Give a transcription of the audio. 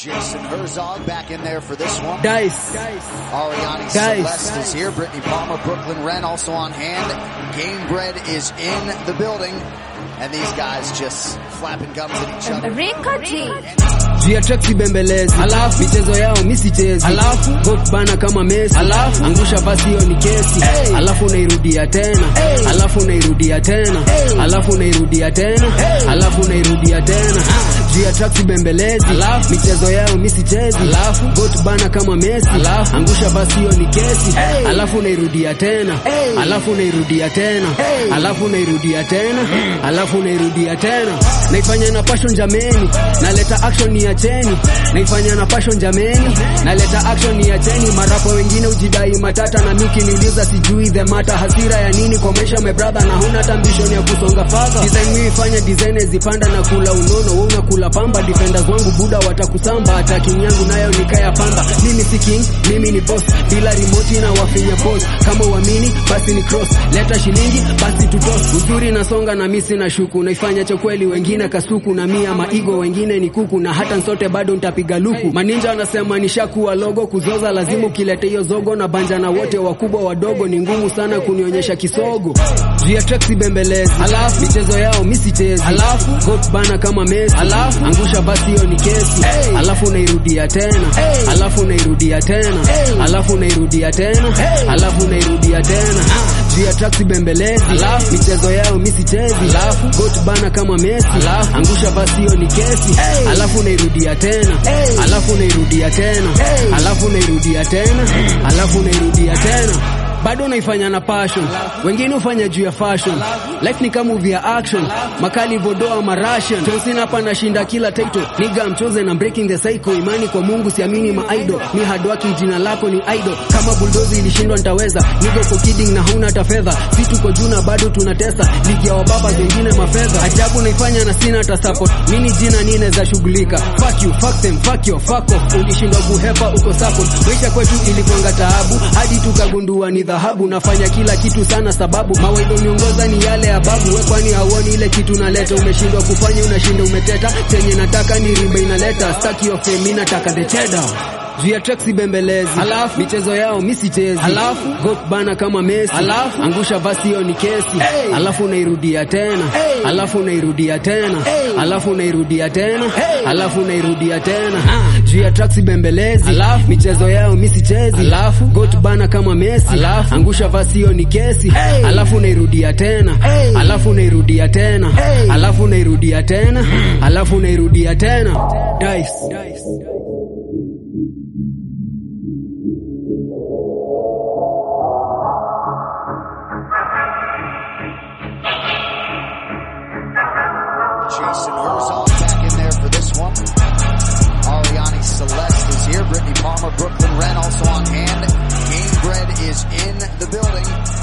Jason Herzog back in there for this one. Dice. Ariani Dice. Celeste is here. Brittany Palmer, Brooklyn Wren also on hand. Game Bread is in the building. And these guys just flapping gums at each other. Rikoji. juu ya track sibembelezi, alafu michezo yao misichezi, alafu got bana kama Messi, alafu angusha basi hiyo ni kesi, alafu unairudia tena, alafu unairudia tena, alafu unairudia tena, alafu unairudia tena juu ya track sibembelezi, alafu michezo yao misichezi, alafu got bana kama Messi, alafu angusha basi hiyo ni kesi, alafu unairudia tena, alafu unairudia tena, alafu unairudia tena, alafu unairudia tena, naifanya na passion jameni, naleta action ni acheni, naifanya na passion jameni, naleta action ni acheni. Marapo wengine ujidai matata na miki niuliza sijui the mata, hasira ya nini kwa maisha my brother, na huna hata ambition ya kusonga further. Design mimi fanya design zipanda na kula unono, wewe unakula pamba. Defenders wangu buda watakusamba, attacking yangu nayo nikaya pamba. Mimi si king, mimi ni boss, bila remote na wafinya post. Kama uamini basi ni cross, leta shilingi basi tutos. Uzuri nasonga na misi na shuku, naifanya cha kweli, wengine kasuku na mia maigo, wengine ni kuku na hata nsote bado nitapiga luku. Maninja wanasema nishakuwa logo, kuzoza lazima ukilete hiyo zogo na banja na wote wakubwa wadogo, ni ngumu sana kunionyesha kisogo. Juu ya track sibembelezi, alafu michezo yao misichezi, alafu got bana kama Messi, alafu angusha basi hiyo ni kesi, alafu unairudia tena, alafu unairudia tena, alafu unairudia tena, alafu unairudia tena juu ya track sibembelezi, alafu michezo yao misichezi, alafu got bana kama Messi, alafu angusha basi hiyo ni kesi, alafu unairudia tena, alafu unairudia tena, alafu unairudia tena, alafu unairudia tena bado unaifanya na passion, wengine hufanya juu ya fashion. Life ni kama movie ya action, makali vodoa marashan. John Cena hapa nashinda kila title, nigga I'm chosen, I'm breaking the cycle. Imani kwa Mungu, siamini maidol, mi hard working, jina lako ni idol. Kama bulldozer ilishindwa nitaweza, nigga uko kidding na hauna hata fedha. Si tuko juu na bado tunatesa, ligi ya wababa zingine mafedha. Ajabu naifanya na sina hata support, mini jina nine za shughulika. Fuck you, fuck them, fuck you, fuck off. Ulishindwa kuhepa uko support, maisha kwetu ilikuanga taabu, hadi tukagundua ni dhahabu. Nafanya kila kitu sana sababu mawaidha niongoza ni yale ya babu. We kwani hauoni ile kitu naleta? Umeshindwa kufanya, unashinda umeteta. Chenye nataka ni rimba inaleta, staki of fame, nataka the cheddar juu ya track sibembelezi, alafu michezo yao misichezi, alafu got bana kama Messi, alafu angusha basi hiyo ni kesi, alafu unairudia tena, alafu unairudia tena, alafu unairudia tena, alafu unairudia tena juu ya track sibembelezi, alafu michezo yao misichezi, alafu got bana kama Messi, alafu angusha basi hiyo ni kesi, alafu unairudia tena, alafu unairudia tena, alafu unairudia tena, alafu unairudia tena. Dice. Jason Herzog back in there for this one. Ariani Celeste is here. Brittany Palmer, Brooklyn Wren also on hand. Game Bread is in the building.